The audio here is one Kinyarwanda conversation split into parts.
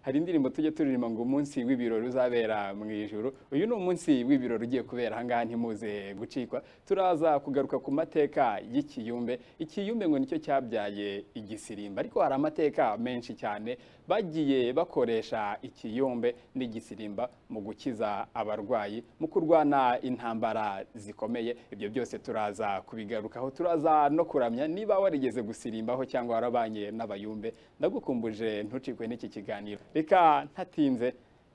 hari indirimbo tujye turirimba ngo umunsi w'ibirori uzabera mu ijoro uyu ni umunsi w'ibirori ugiye kubera ahangaha ntimuze gucikwa turaza kugaruka ku mateka y'ikiyumbe ikiyumbe ngo nicyo cyabyaye igisirimba ariko hari amateka menshi cyane bagiye bakoresha ikiyumbe n'igisirimba mu gukiza abarwayi mu kurwana intambara zikomeye ibyo byose turaza kubigarukaho turaza no kuramya niba warigeze gusirimbaho cyangwa warabanye n'abayumbe ndagukumbuje ntucikwe n'iki kiganiro reka ntatinze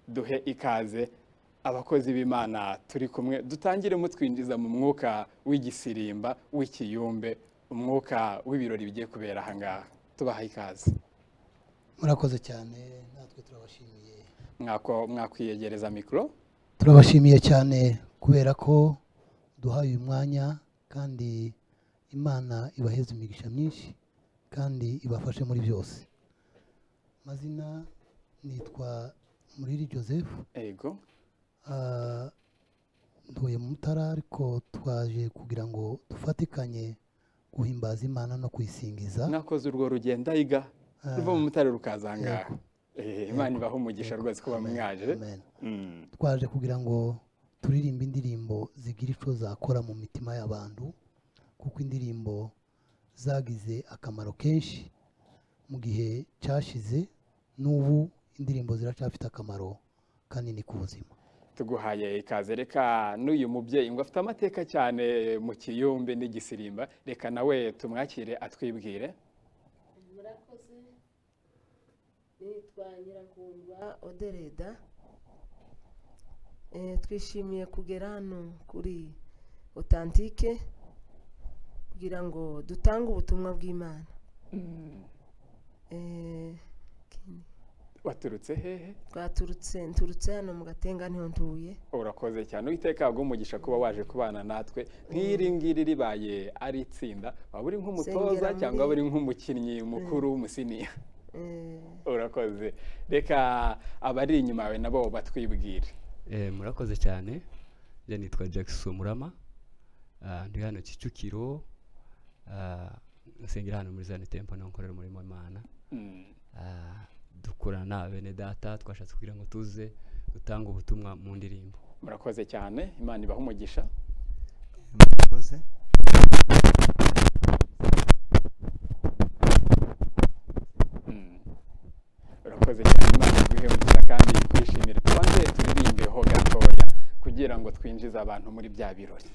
duhe ikaze abakozi b'imana turi kumwe dutangire mutwinjiza mu mwuka w'igisirimba w'ikiyumbe umwuka w'ibirori bigiye kubera ahangaha tubaha ikaze murakoze cyane natwe turabashimiye mwako mwakwiyegereza mikoro turabashimiye cyane kubera ko duhaye uyu mwanya kandi imana ibaheze imigisha myinshi kandi ibafashe muri byose amazina nitwa muriri joseph ego ah, ntuye mu mutara ariko twaje kugira ngo dufatikanye guhimbaza imana no kuyisingiza mwakoze urwo rugendo ayiga ruva mu mutare rukaza ahangaha Eh, imana ibaha umugisha rwose kuba mwaje Amen. Mm. twaje kugira ngo turirimbe indirimbo zigira icyo zakora mu mitima y'abantu kuko indirimbo zagize akamaro kenshi mu gihe cyashize n'ubu indirimbo ziracyafite akamaro kanini ku buzima tuguhaye ikaze reka n'uyu mubyeyi ngo afite amateka cyane mu kiyumbe n'igisirimba reka nawe tumwakire atwibwire murakoze nitwa nyiragundwa odereda Eh, twishimiye kugera hano kuri otantike kugira ngo dutange ubutumwa bw'imana Eh, ikindi, waturutse hehe twaturutse nturutse hano mu gatenga niho ntuye urakoze cyane uwiteka aguha umugisha kuba waje kubana natwe nk'iri ngiri ribaye ari itsinda waba uri nk'umutoza Sengera muri- cyangwa waba uri nk'umukinnyi mukuru w'umusiniya Eh, urakoze reka abari inyuma yawe nabo batwibwire Eh, murakoze cyane njye nitwa jackson murama Ah, ndi hano kicukiro Ah, nsengera hano muri zani tempo naho nkorera umurimo w'imana Mm. Ah, dukorana na bene data twashatse kugira ngo tuze dutange ubutumwa mu ndirimbo murakoze cyane imana ibaha umugisha murakoze Mm. urakoze cyane imana iguhe umugisha kandi twishimire tubanze turirimbeho gatoya kugira ngo twinjize abantu muri bya birori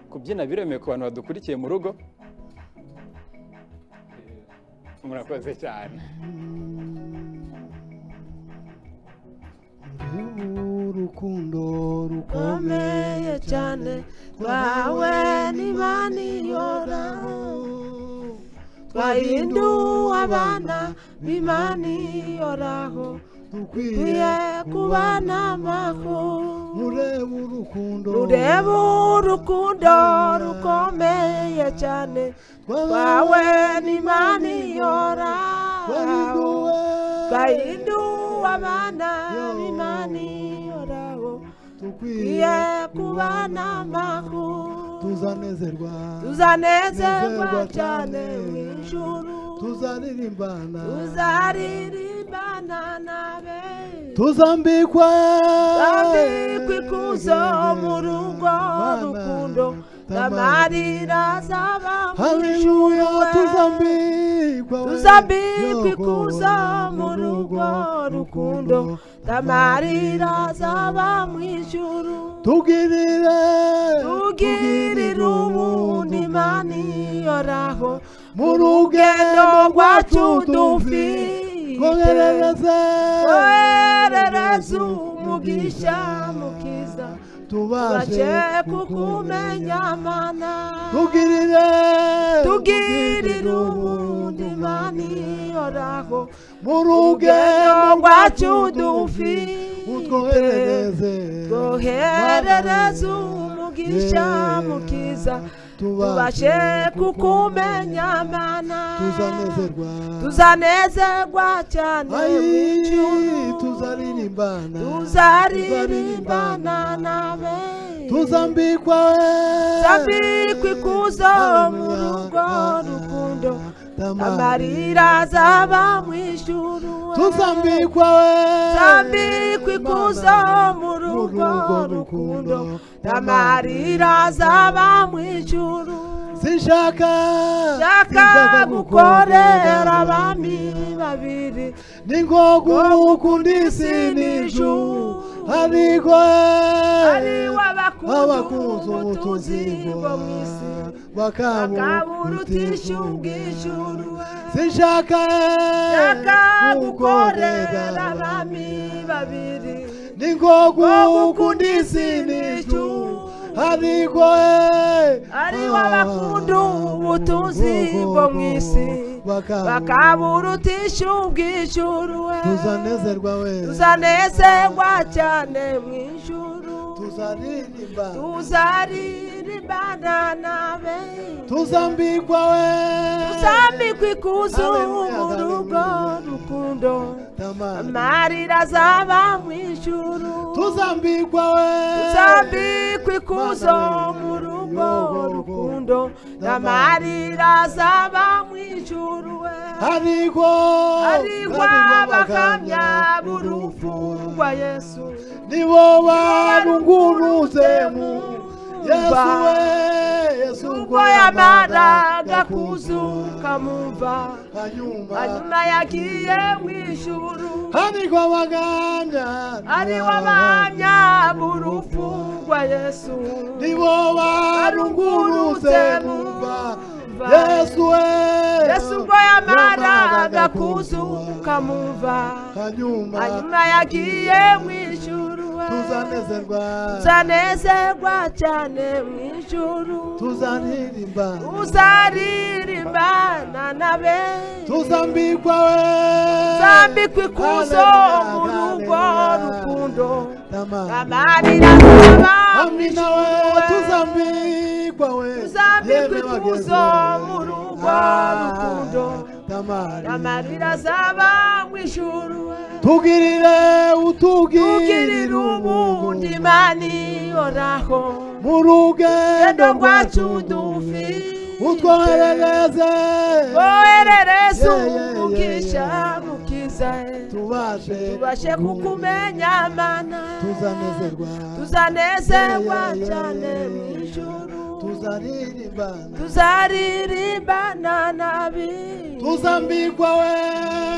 kubyina biremewe ku bantu badukurikiye mu rugo murakoze cyane urukundo rukomeye cyane rwawe n'imana ihoraho twahinduwe abana b'imana ihoraho dukwiye kubana amakuru urebe urukundo rureba urukundo rukomeye cyane rwawe n'imana ihoraho twahinduwe abana b'imana ihoraho dukwiye kubana amakuru tuzanezerwa tuzanezerwa cyane mu ijuru tuzaririmbana tuzaririmbana na be tuzambikwa tuzambikwa ikuzo mu rugo rukundo n'amarira azaba mu haleluya ijuru tuzambikwa we, tuzambikwa yoko, ikuzo mu rugo rukundo n'amarira azaba mu ijuru tugirire tugirira ubundi imana iyoraho mu rugendo rwacu dufite dufite twoherereze woherereza umugisha mukiza tubashe tubashe kukumenya mana tugirire tugirira ubundi imana iyoraho mu urugendo rwacu dufite utwoherereze twoherereza umugisha mukiza tubashe kukumenya mana tuzanezerwa tuzanezerwa cyane Ayi, mu icuru tuzaririmbana tuzaririmbana nawe tuzambikwa Tuzambikwa ikuzo mu rugo rukundo, amarira azaba mu ijuru tuzambikwa tuzambikwa ikuzo mu rugo rukundo amarira azaba mu ijuru sinshaka shaka gukorera abami babiri ningo gukunda isi n'ijuru ariko ariwe abakunze abakunze ubutunzi bwo mu isi bakaburutisha akaburutisha ubw'ijuru sinshaka shaka gukorera abami babiri ningo gukunda isi n'ijuru ariko ariwe abakunda ubutunzi bwo mu isi bakaburutisha ubw'ijuru we tuzanezerwa we tuzanezerwa cyane mu ijuru tuzaririmba tuzaririmbana nawe tuzambikwa we tuzambikwe ikuzo Hallelujah, mu rugo hallelujah. rukundo Tamara. amarira azaba mu ijuru tuzambikwa we tuzambikwe ikuzo mu rugo rukundo amarira azaba mu ijuru we ariko ariko abakamya b'urupfu rwa yesu nibo barunguruze mu yesu we yesu ubwo yamaraga kuzuka mumva hanyuma hanyuma yagiye mu ijuru ariko abaganda ari w'abanya b'urupfu rwa yesu nibo barunguruze mu mva yesu we yesu ubwo yamaraga kuzuka mumva hanyuma hanyuma yagiye mu ijuru we. tuzanezerwa tuzanezerwa cyane mu ijuru tuzaririmba uzaririmbana na benshi tuzambikwa we zambikwa ikuzo mu rugo rukundo amarira hamwe azaba nawe tuzambikwa we Tuzambikwa yewe bageze. ikuzo mu rugo rukundo. Tamari. amarira azaba mu ijuru tugirire tugirira utugirira ubundi mani oraho mu rugendo Rugendo rwacu dufite. utwoherereze woherereze Yeah, yeah, yeah, umugisha yeah. mukiza tubashe tubashe kukumenya mana tuzanezerwa tuzanezerwa Yeah, yeah, yeah, cyane yeah, mu yeah. ijuru tuzaririmbana tuzaririmbana nabi tuzambikwa we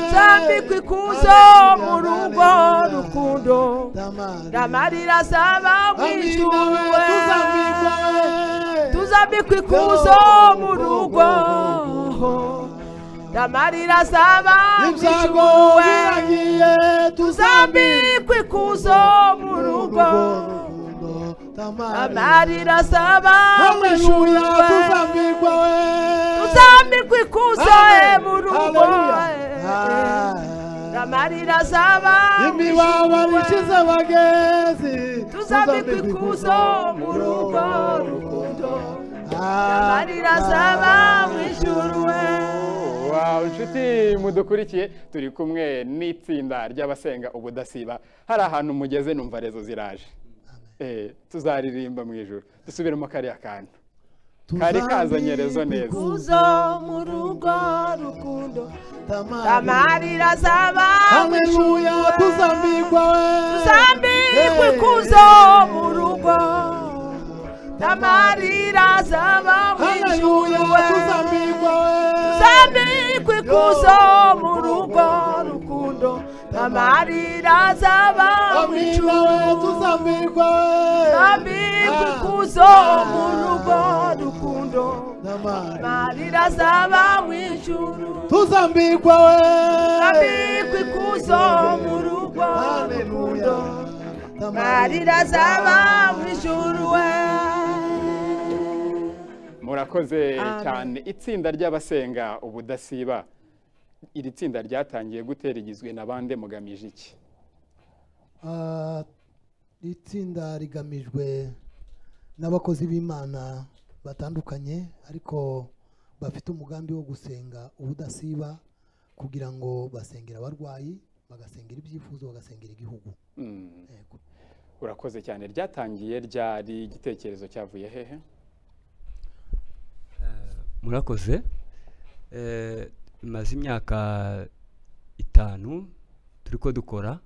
tuzambikwa ikuzo mu rugo rukundo amarira azaba mu ijuru we. tuzambikwa ikuzo mu rugo amarira azaba mu ijuru we. ibyagoye tuzambikwa ikuzo mu rugo amarira azaba mu ijuru ameluya we. tuzambikwa we tuzambikwa ikuzo e mu rugo Haleluya. e. Ah. amarira azaba mu imibabaro ijuru we. ishize bagezi tuzambikwa ikuzo mu rugo rukundo amarira azaba mu ijuru we Wow, inshuti mudukurikiye turi kumwe n'itsinda ry'abasenga ubudasiba hari ahantu mugeze numva rezo ziraje Eh, tuzaririmba mu ijoro dusubiremo kariya kantu kari kazanye rezo neza kuzo mu rugo rukundo Tamari. amarira azaba mu ijuru Haleluya we. tuzambikwa we tuzambikwa Yeah. ikuzo mu rugo amarira azaba mu ijuru Haleluya we tuzambikwa we tuzambikwa ikuzo mu rugo rukundo amarira azaba mu Amina ijuru we tuzambikwa we tuzambikwa ikuzo mu rugo rukundo Tamari. amarira azaba mu ijuru tuzambikwa we tuzambikwa ikuzo mu rugo Haleluya rukundo Tamari. Marira zaba mu ijuru we murakoze Amen. cyane itsinda ry'abasenga ubudasiba iri tsinda ryatangiye gute rigizwe na bande mugamije iki Ah, itsinda rigamijwe n'abakozi b'imana batandukanye ariko bafite umugambi wo gusenga ubudasiba kugira ngo basengere abarwayi bagasengera ibyifuzo bagasengera igihugu Mm. Yego. urakoze cyane ryatangiye ryari igitekerezo cyavuye hehe murakoze Eh, imaze imyaka itanu turi ko dukora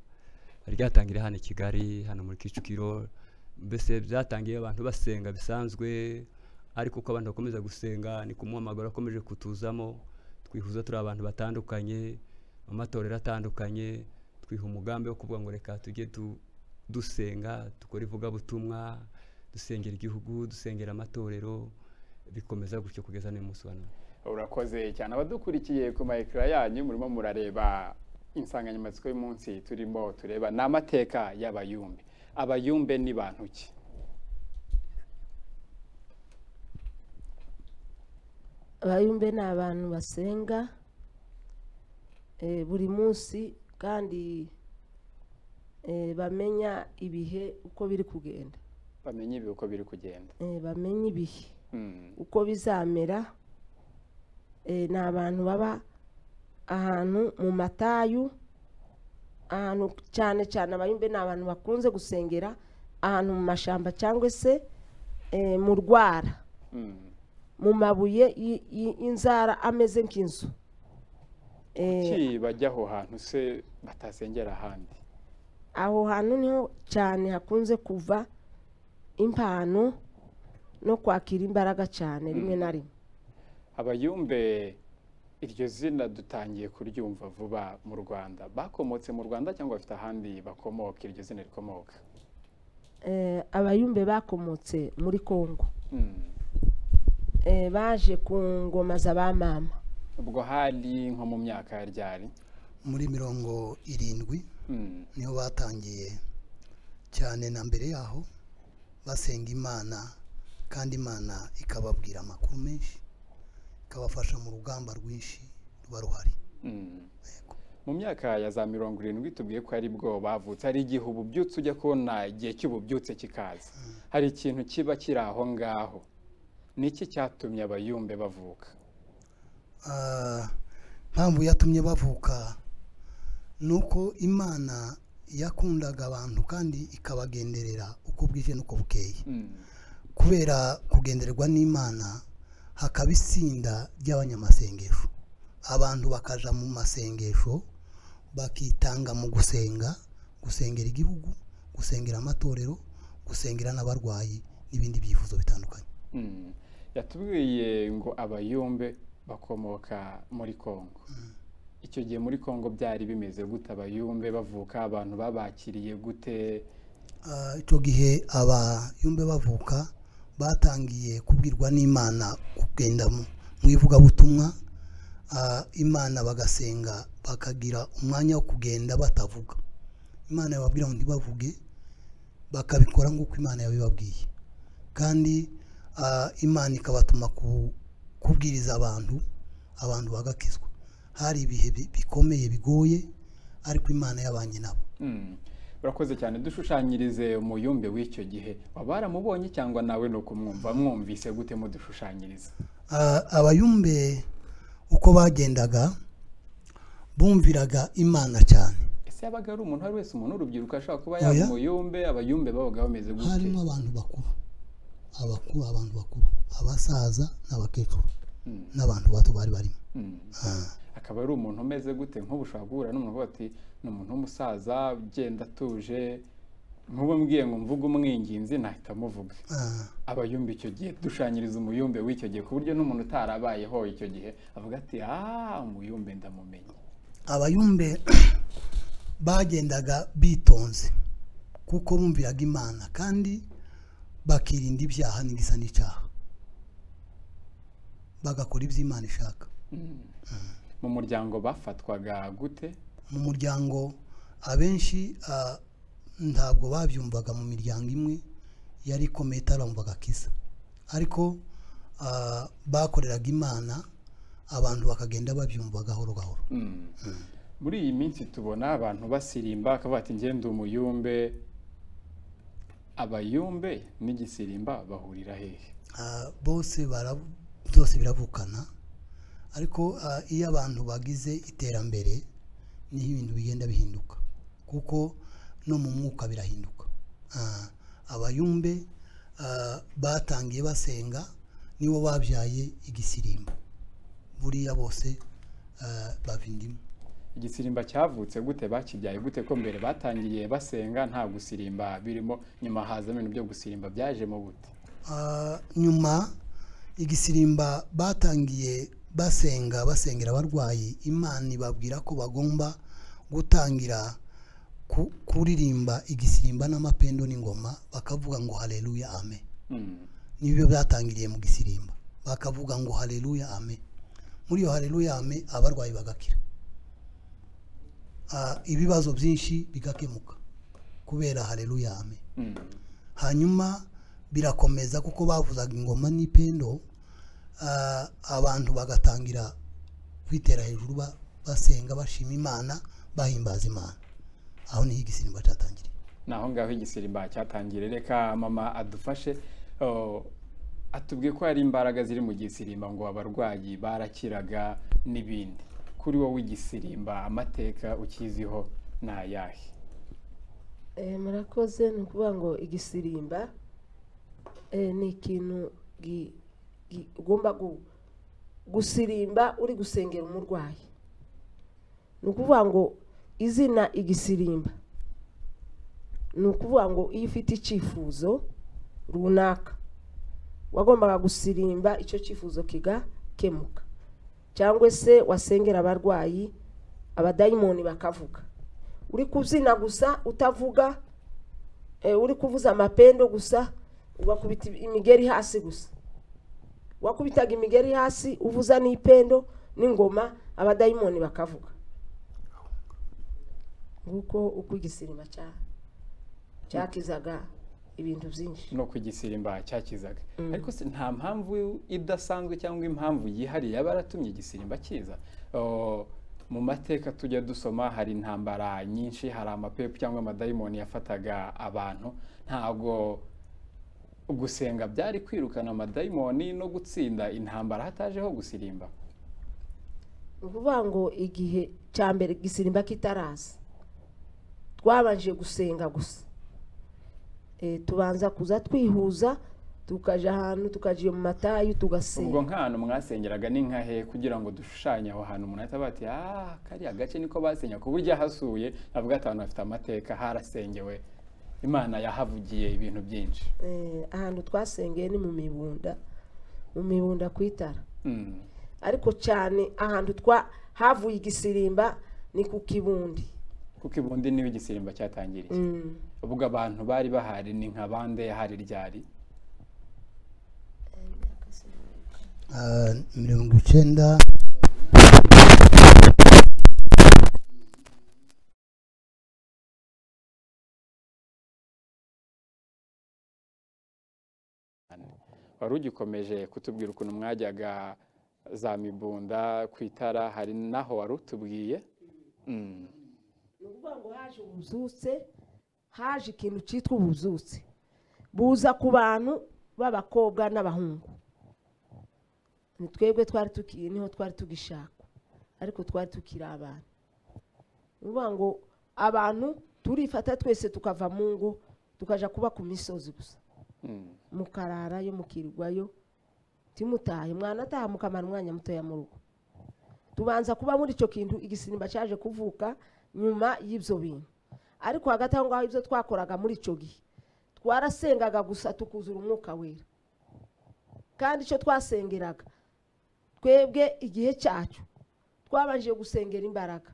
ryatangira hano i kigali hano muri kicukiro mbese byatangiye abantu basenga bisanzwe ariko uko abantu bakomeza gusenga ni kumuhamagara akomeje kutuzamo twihuza turi abantu batandukanye mu matorero atandukanye twiha umugambi wo kuvuga ngo reka tujye tu- dusenga dukore ivugabutumwa dusengera igihugu dusengera amatorero bikomeza gutyo kugeza n'umunsi wa none urakoze cyane abadukurikiye ku ma ekara yanyu murimo murareba insanganyamatsiko y'umunsi turimo tureba ni amateka y'abayumbe abayumbe ni bantu ki abayumbe ni abantu basenga eh, buri munsi kandi eh, bamenya ibihe uko biri kugenda bamenye ibi uko biri kugenda Eh, bamenya ibihe Mm. uko bizamera eh, ni abantu baba ahantu mu matayu ahantu cyane cyane abayumbe ni abantu bakunze gusengera ahantu mu mashyamba cyangwa se eh, mu rwara Mm. mu mabuye y- y- y'inzara ameze nk'inzu Eh, ki bajya aho hantu se batasengera ahandi aho hantu niho cyane hakunze kuva impano no kwakira imbaraga cyane rimwe na rimwe abayumbe iryo zina dutangiye kuryumva vuba mu rwanda bakomotse mu rwanda cyangwa bafite ahandi bakomoka iryo zina rikomoka Eh, abayumbe bakomotse muri kongo Mm. Eh, baje ku ngoma z'abamama ubwo hari nko mu myaka ya ryari muri mirongo irindwi Mm. niho batangiye cyane na mbere yaho basenga imana kandi imana ikababwira amakuru menshi ikabafasha mu rugamba rwinshi ruba ruhari Mm. mu myaka ya za mirongo irindwi tubwiye ko ari bwo bavutse hari igihe ububyutse ujya kubona igihe cy'ububyutse kikaza hari ikintu kiba kiri aho ngaho ni iki cyatumye abayumbe bavuka Ah, impamvu yatumye bavuka ni uko imana yakundaga abantu kandi ikabagenderera uko bwije n'uko bukeye Mm. kubera kugendererwa n'imana hakaba itsinda ry'abanyamasengesho abantu bakaja mu masengesho bakitanga mu gusenga gusengera igihugu gusengera amatorero gusengera n'abarwayi n'ibindi byifuzo bitandukanye Mm. yatubwiye ngo abayumbe bakomoka muri kongo icyo gihe muri kongo byari bimeze gute abayumbe bavuka abantu babakiriye gute Ah, icyo gihe abayumbe bavuka batangiye kubwirwa n'imana kugenda mu mu ivugabutumwa Ah, imana bagasenga bakagira umwanya wo kugenda batavuga imana yababwira ngo ntibavuge bakabikora nk'uko imana yabibabwiye kandi ah, imana ikabatuma ku- kubwiriza abantu abantu bagakizwa hari ibihe bi- bikomeye bigoye ariko imana yabanye nabo Mm. urakoze cyane dushushanyirize umuyumbe w'icyo gihe baramubonye cyangwa nawe ni ukumwumva mwumvise gute mudushushanyiriza Ah, abayumbe uko bagendaga bumviraga imana cyane ese yabaga ari umuntu uwo ari wese umuntu w'urubyiruko ashobora kuba Oya. yaba umuyumbe abayumbe babaga bameze gute harimo abantu bakuru abakuru abantu bakuru abasaza n'abakecuru Mm. n'abantu bato bari barimo Mm. Ah, akaba ari umuntu umeze gute nk'ubu ushobora guhura n'umuntu uvuga ati ni umuntu w'umusaza ugenda atuje nk'ubu mbwiye ngo mvuge umwinginzi nahita muvuga ah, abayumbe icyo gihe dushanyiriza umuyumbe w'icyo gihe ku buryo n'umuntu utarabayeho icyo gihe avuga ati ah umuyumbe ndamumenya abayumbe bagendaga bitonze kuko bumviraga imana kandi bakirinda ibyaha n'igisa n'icyaha bagakora ibyo imana ishaka Mm. mu muryango bafatwaga gute mu muryango abenshi ah, ntabwo babyumvaga mu miryango imwe yari ikomeye itarumvaga kisa ariko ah, bakoreraga imana abantu bakagenda babyumva gahoro gahoro Mm. muri iyi minsi tubona abantu basirimba akavuga ati ngende umuyumbe abayumbe n'igisirimba bahurira hehe ah, bose bara byose biravukana ariko ah, iyo abantu bagize iterambere niho ibintu bigenda bihinduka kuko no mu mwuka birahinduka Ah, abayumbe ah, batangiye basenga nibo babyaye igisirimbo buriya bose ah, bava indimu igisirimba cyavutse gute bakibyaye gute ko mbere batangiye basenga nta gusirimba birimo nyuma hazamo ibintu byo gusirimba byajemo gute Ah, nyuma igisirimba batangiye basenga basengera abarwayi imana ibabwira ko bagomba gutangira ku- kuririmba igisirimba n'amapendo n'ingoma bakavuga ngo haleluya ame Mm. nibyo byatangiriye mu gisirimba bakavuga ngo haleluya ame muri iyo haleluya ame abarwayi bagakira Ah, ibibazo byinshi bigakemuka kubera haleluya ame Mm. hanyuma birakomeza kuko bavuzaga ingoma n'ipendo ah, abantu bagatangira kwitera hejuru ba- basenga bashima imana bahimbaza imana aho niho igisimba cyatangiriye ni aho ngaho igisirimba cyatangiye reka mama adufashe oh, atubwiye ko hari imbaraga ziri mu gisirimba ngo abarwayi barakiraga n'ibindi kuri wowe igisirimba amateka ukiziho ni ayahe Eh, murakoze ni ukuvuga ngo igisirimba eh, ni ikintu gi- gi- ugomba gu- gusirimba uri gusengera umurwayi ni ukuvuga ngo izina igisirimba ni ukuvuga ngo iyo ufite icyifuzo runaka wagombaga gusirimba icyo cyifuzo kigakemuka cyangwa se wasengera abarwayi abadayimoni bakavuga uri kubyina gusa utavuga eh, uri kuvuza amapendo gusa ugakubita imigeri hasi gusa wakubitaga imigeri hasi uvuza n'ipendo n'ingoma abadayimoni bakavuga nguko uko igisirima cya- cyakizaga ibintu byinshi no ku igisirimba cyakizaga ariko se nta mpamvu idasanzwe cyangwa impamvu yihariye yaba yaratumye igisirimba kiza Oh, mu mateka tujya dusoma hari intambara nyinshi hari amapepu cyangwa amadayimoni yafataga abantu ntago gusenga byari kwirukana amadayimoni no gutsinda intambara hatajeho gusirimba ni ukuvuga ngo igihe cya mbere igisimba kitaraza twabanje gusenga gusa Eh, tubanza kuza twihuza tukajya ahantu tukajya iyo mu matayu ubwo tugasenga nk'ahantu mwasengeraga ni nka he kugira ngo dushushanye aho hantu umuntu ahita bati ah kariya gace niko basenya ku buryo ahasuye avuga ati abantu bafite amateka harasengewe imana yahavugiye ibintu byinshi Eh, ahantu twasengeye ni mu mibunda mu mibunda ku itara Mm. ariko cyane ahantu twa havuye igisirimba ni ku kibundi kuko ibundi niwe igisirimba cyatangiriye Mm. ubwo abantu bari bahari ni nka bande hari ryari Ah, mirongo icyenda wari ugikomeje kutubwira ukuntu mwajyaga za mibunda ku itara hari n'aho wari utubwiye Mm. ni ukuvuga ngo haje ubuzutse haje ikintu cyitwa ubuzutse buza ku bantu b'abakobwa n'abahungu ni twebwe twari tuki niho twari tugishaka ariko twari tukiri abana ni ukuvuga ngo abantu turifata twese tukava mu ngo tukaja kuba ku misozi gusa Mm. mukararayo mukirwayo timutahe mwana ataha mukamara umwanya mutoya mu rugo tubanza kuba muri icyo kintu igisimba cyaje kuvuka nyuma y'ibyo bintu ariko hagati aho ngaho ibyo twakoraga muri icyo gihe twarasengaga gusa tukuzura umwuka wera kandi icyo twasengeraga twebwe igihe cyacu twabanje gusengera imbaraga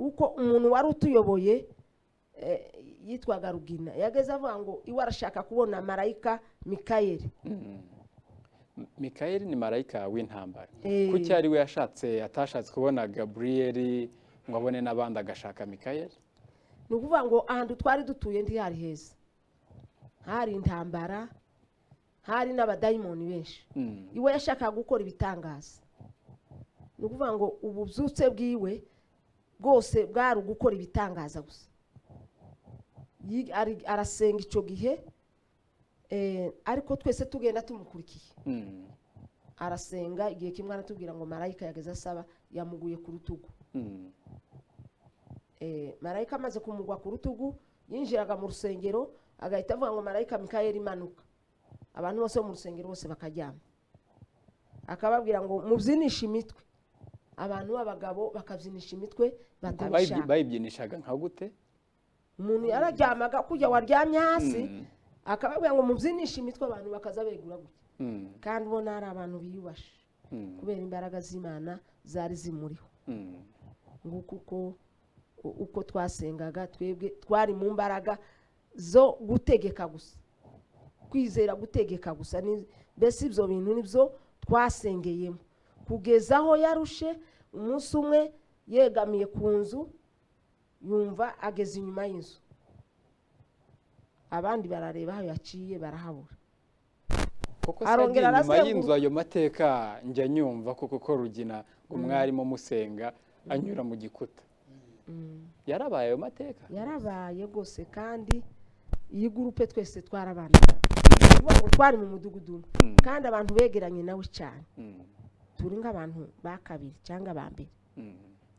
kuko umuntu wari utuyoboye eh, yitwaga rugina yageze avuga ngo iwe arashaka kubona marayika mikayeli mikayeli ni marayika w'intambara Eh. kuki ari we yashatse atashatse kubona gaburiyeli ngo abone n'abandi agashaka mikayeli ni ukuvuga ngo ahantu twari dutuye ntihari heza hari intambara hari n'abadayimoni benshi Mm. iwe yashakaga gukora ibitangaza ni ukuvuga ngo ububyutse bwiwe bwose bwari ugukora ibitangaza gusa Yi- ari- arasenga icyo gihe eh, ariko twese tugenda tumukurikiye Mm, arasenga igihe kimwe aratubwira ngo marayika yageze asaba yamuguye ku rutugu mm, Eh, marayika amaze kumugwa ku rutugu yinjiraga mu rusengero agahita avuga ngo marayika mikayeli imanuka abantu bose bo mu rusengero bose bakaryama akababwira ngo mubyinishe imitwe abantu b'abagabo bakabyinisha imitwe ubwo bayibyi- batabishaka bayibyinishaga nka gute umuntu yararyamaga kujya waryamye hasi Mm, akababwira ngo mubyinishe imitwe abantu bakaza begura gutya mm, kandi ubona hari abantu biyubashe mm, kubera imbaraga z'imana zari zimuriho mm, nguko uko u- uko twasengaga twebwe twari mu mbaraga zo gutegeka gusa kwizera gutegeka gusa ni- mbese ibyo bintu nibyo twasengeyemo kugeza aho yarushe umunsi umwe yegamiye ku nzu yumva ageze inyuma y'inzu abandi barareba aho yaciye barahabura koko Arongera sajya inyuma arazenguruka. y'inzu ayo mateka njya nyumva koko ko rugina umwarimu musenga anyura mu gikuta Mm. yarabaye ayo mateka yarabaye rwose kandi iyi gurupe twese twarabanaga ni ukuvuga ngo twari mu mudugudu umwe Mm, kandi abantu begeranye nawe cyane mm, turi nk'abantu ba kabiri cyangwa ba mbere mm.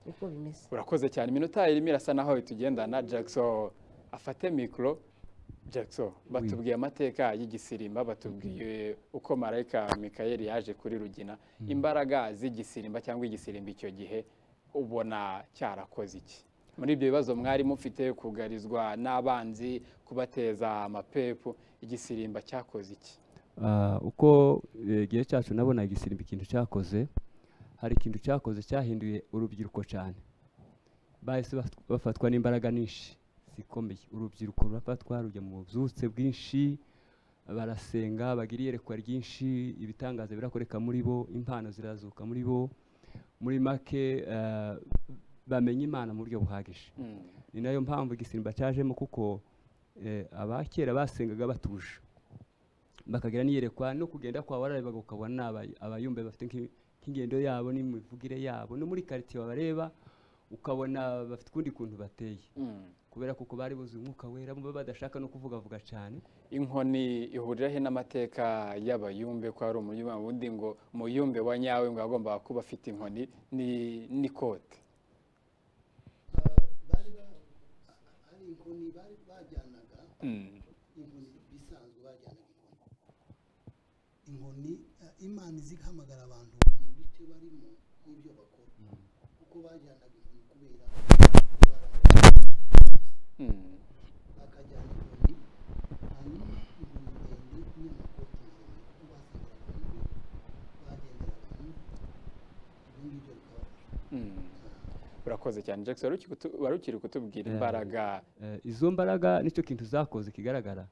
niko bimeze urakoze cyane iminota irimo irasa naho itugendana jackson afate mikoro jackson batubwiye amateka y'igisirimba batubwiye uko marayika mikayeli yaje kuri rugina imbaraga z'igisirimba cyangwa igisirimba icyo gihe ubona cyarakoze iki muri ibyo bibazo mwari mufite kugarizwa n'abanzi kubateza amapepu igisirimba cyakoze iki Ah, uko eh, igihe cyacu nabonaga igisimba ikintu cyakoze hari ikintu cyakoze cyahinduye urubyiruko cyane bahise baf- bafatwa n'imbaraga nyinshi zikomeye urubyiruko rurafatwa rujya mu bubyutse bwinshi barasenga bagira iyerekwa ryinshi ibitangaza birakoreka muri bo impano zirazuka muri bo muri make ah, bamenya imana mu buryo buhagije Mm, ni nayo mpamvu igisimba cyajemo kuko eh, abakera basengaga batuje bakagira n'iyerekwa no kugenda kwa wararebaga ukabona ni aba- abayumbe bafite nk'i- nk'ingendo yabo n'imivugire yabo no muri karitsiye wabareba ukabona bafite ukundi kuntu bateye mm. kubera kuko bari buzuye umwuka wera bumva badashaka no kuvugavuga cyane inkoni ihuriraho n'amateka y'abayumbe ko hari umuyumbe wundi ngo muyumbe wa nyawe ngo agomba kuba afite inkoni ni n'ikote bari ba- hari inkoni bari bajyanaga Mm, inkoni bisanzwe bajyanaga inkoni inkoni eh, imana izi ihamagara abantu mu bice barimo n'ibyo bakora kuko bajyanaga inkoni kubera mm, bakajyana inkoni hanyuma inkoni ndende n'amakoti maremare kuko basangiraga muri bagenderaga muri ibyo ngibyo bikabafasha mm. urakoze cyane jackson wari uki- kutu- wari ukiri kutubwira Yeah. imbaraga Eh, izo mbaraga nicyo kintu zakoze kigaragara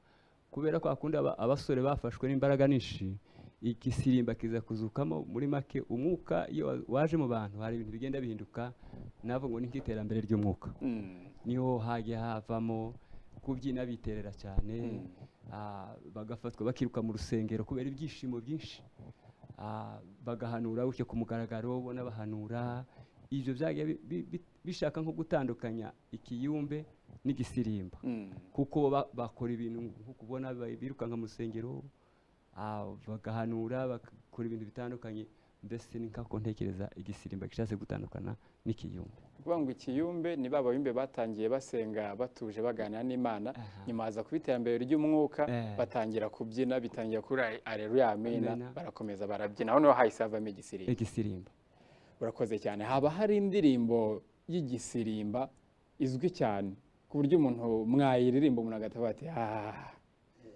kubera kwa kundi aba- abasore bafashwe n'imbaraga nyinshi igisirimba kiza kuzukamo muri make umwuka iyo wa- waje mu bantu hari ibintu bigenda bihinduka navuga ngo ni nk'iterambere ry'umwuka Mm, niho hajya havamo kubyina biterera cyane Mm. ah, bagafatwa bakiruka mu rusengero kubera ibyishimo byinshi Ah, bagahanura gutyo ku mugaragaro ubona bahanura ibyo byagiye bi- bi- bi- bishaka nko gutandukanya ikiyumbe n'igisirimba mm, kuko ba- bakora ibintu nko kubona ba- birukanka mu rusengero ah, bagahanura bakora ibintu bitandukanye mbese ni nk'ako ntekereza igisirimba gishatse gutandukana n'ikiyumba ni ukuvuga ngo ikiyumbe ni ba bayumbe batangiye basenga batuje baganira n'imana Aha. nyuma haza kuba iterambere ry'umwuka Eh. batangira kubyina bitangira kuri areruya amina Amina. barakomeza barabyina noneho hahise havamo igisirimba igisirimba urakoze cyane haba hari indirimbo y'igisirimba izwi cyane ku buryo umuntu mwayiririmba umuntu agatavuga ati "Ah,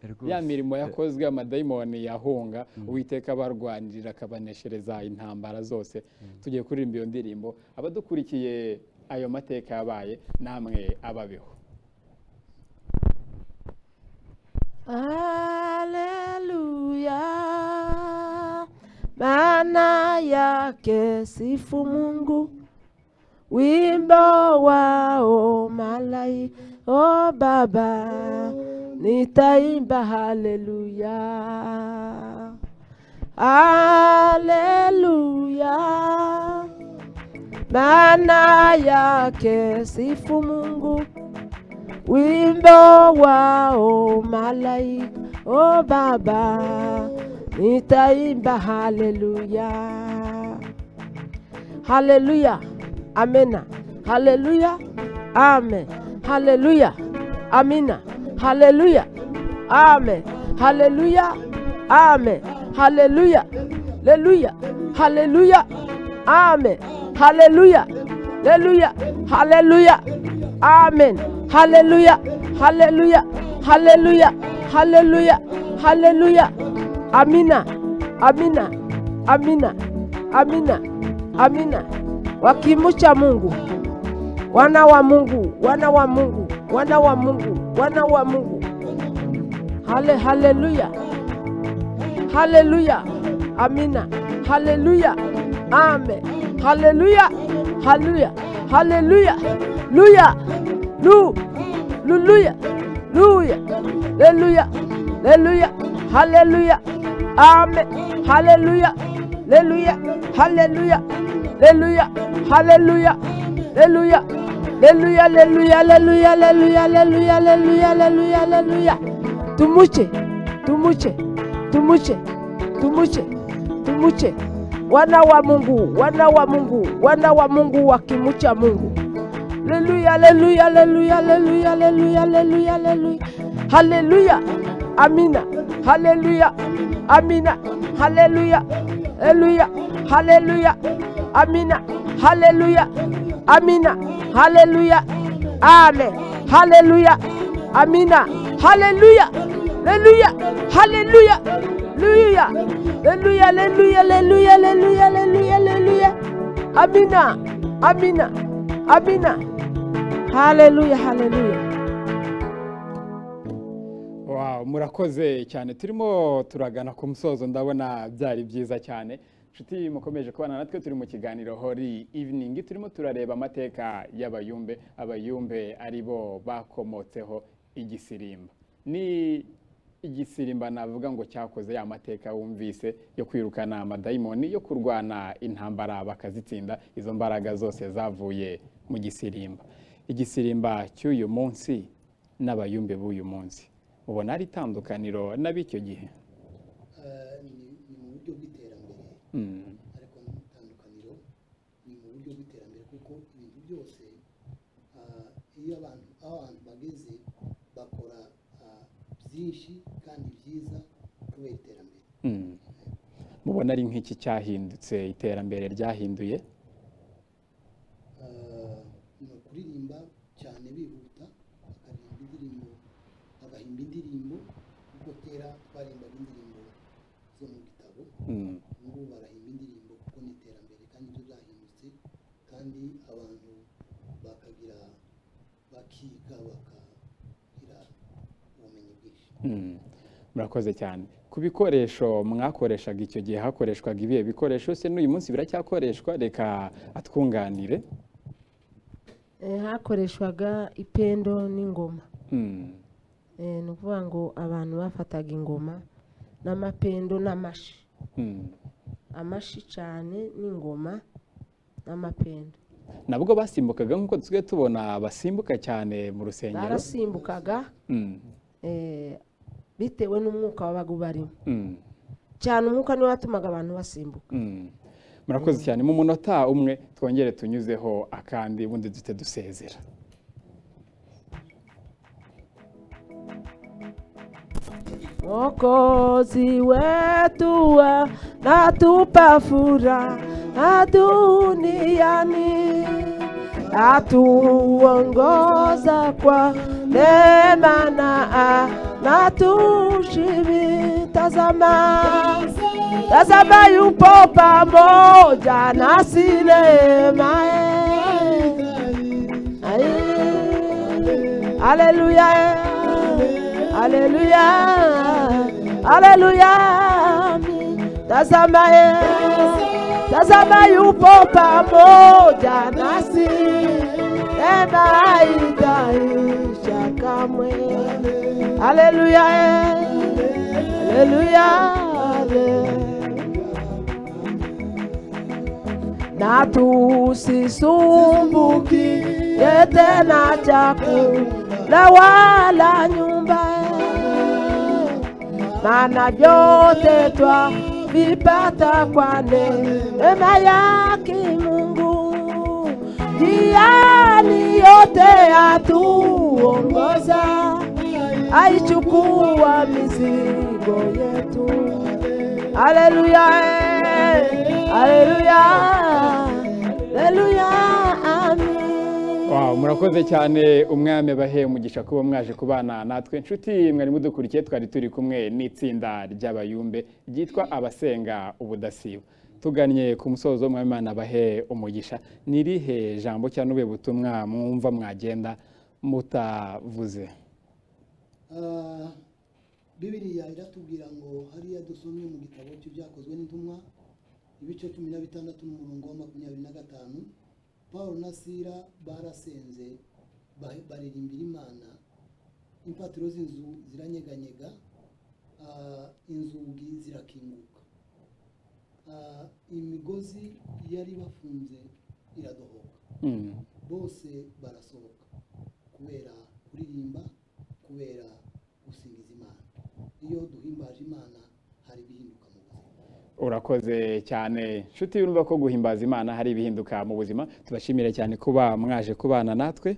ya rwose mirimo yakozwe amadayimoni yahunga uwiteka abarwanirira akabaneshereza intambara zose tugiye kuririmba iyo ndirimbo abadukurikiye ayo mateka yabaye namwe ababeho Haleluya, maana yake sifu Mungu, wimbo wao malai, o Baba, nitaimba haleluya, haleluya, maana yake sifu Mungu wimbo wao malaika o baba nitaimba haleluya haleluya amena haleluya amen haleluya amina haleluya amen haleluya amen haleluya leluya haleluya amen haleluya leluya haleluya amen haleluya haleluya haleluya haleluya haleluya amina amina amina amina amina wakimucha mungu wana wa mungu wana wa mungu wana wa mungu wana wa mungu hale haleluya haleluya amina haleluya amen haleluya haleluya haleluya luya lu luluya luya leluya leluya haleluya amen haleluya leluya haleluya leluya haleluya leluya leluya leluya leluya leluya leluya leluya leluya leluya tumuche tumuche tumuche tumuche tumuche wana wa mungu wana wa mungu wana wa mungu wakimucha mungu leluya leluya leluya leluya leluya leluya leluya haleluya amina haleluya amina haleluya leluya haleluya amina haleluya amina haleluya amen haleluya amina haleluya leluya haleluya leluya leluya leluya leluya leluya leluya leluya amina amina amina haleluya haleluya Wow, murakoze cyane turimo turagana ku musozo ndabona byari byiza cyane inshuti mukomeje kubana natwe turi mu kiganiro hori evening turimo turareba amateka y'abayumbe abayumbe ari bo bakomotseho igisirimba ni igisirimba navuga ngo cyakoze ya mateka wumvise yo kwirukana amadayimoni yo kurwana intambara bakazitsinda izo mbaraga zose zavuye mu gisirimba igisirimba cy'uyu munsi n'abayumbe b'uyu munsi ubona ari itandukaniro n'ab'icyo gihe Eh, ni ni mu buryo bw'iterambere Mm. ariko n'itandukaniro ni mu buryo bw'iterambere kuko ibintu byose ah, iyo abantu aho abantu bageze bakora ah, byinshi kandi byiza kubera iterambere Mm. mubona ari nk'iki cyahindutse iterambere ryahinduye Ah, ni ukuririmba cyane bihuta bakaririmba indirimbo bagahimba indirimbo kuko kera twarimbaga indirimbo zo mu gitabo Mm. ngubu barahimba indirimbo kuko ni iterambere kandi ibyo byahindutse kandi abantu bakagira bakiga bakagira ubumenyi bwinshi Mm. murakoze cyane ku bikoresho mwakoreshaga icyo gihe hakoreshwaga ibihe bikoresho se n'uyu munsi biracyakoreshwa reka atwunganire Eh, hakoreshwaga ipendo n'ingoma Mm. Eh, ni ukuvuga ngo abantu bafataga ingoma n'amapendo n'amashi Mm. amashi cyane n'ingoma n'amapendo nabwo basimbukaga nk'uko dusigaye tubona basimbuka cyane mu rusengero barasimbukaga Mm. eh, bitewe n'umwuka wabaga ubarimo Mm. cyane umwuka niwe watumaga abantu basimbuka Mm. murakoze cyane mu munota umwe twongere tunyuzeho akandi ubundi duhite dusezera Mwokozi wetu natupa furaha, duniani atuongoza kwa neema na anatushibi. Tazama, tazama yupo pamoja nasi neema yake. Haleluya, haleluya, haleluya. Tazama yeye tazama yupo pamoja nasi, neema haitaisha kamwe. Haleluya, eh, haleluya, eh. na tusisumbuki tena chakula wala nyumba eh. maana vyote twavipata kwa neema yake Mungu, njiani yote atuongoza, aichukua mizigo yetu. Haleluya, eh, haleluya, haleluya, amen. Wow, murakoze cyane umwami abahe umugisha kuba mwaje kubana natwe nshuti mwari mudukurikiye twari turi kumwe n'itsinda ry'abayumbe ryitwa abasenga ubudasiba tugannye ku musozo umwami Imana abahe umugisha nirihe jambo cyangwa ubuhe butumwa mwumva mwagenda mutavuze Ah, bibiriya iratubwira ngo hariya dusomye mu gitabo cy'ibyakozwe n'intumwa ibice cumi na bitandatu n'umurongo wa makumyabiri na gatanu paul na sira barasenze ba- baririmbira imana imfatiro z'inzu ziranyeganyega ah, inzugi zirakinguka Ah, imigozi yari bafunze iradohoka Hmm. bose barasohoka kubera kuririmba kubera gusingiza imana iyo duhimbaje imana hari ibihinduka mu buzima urakoze cyane nshuti urumva ko guhimbaza imana hari ibihinduka mu buzima tubashimire cyane kuba mwaje kubana natwe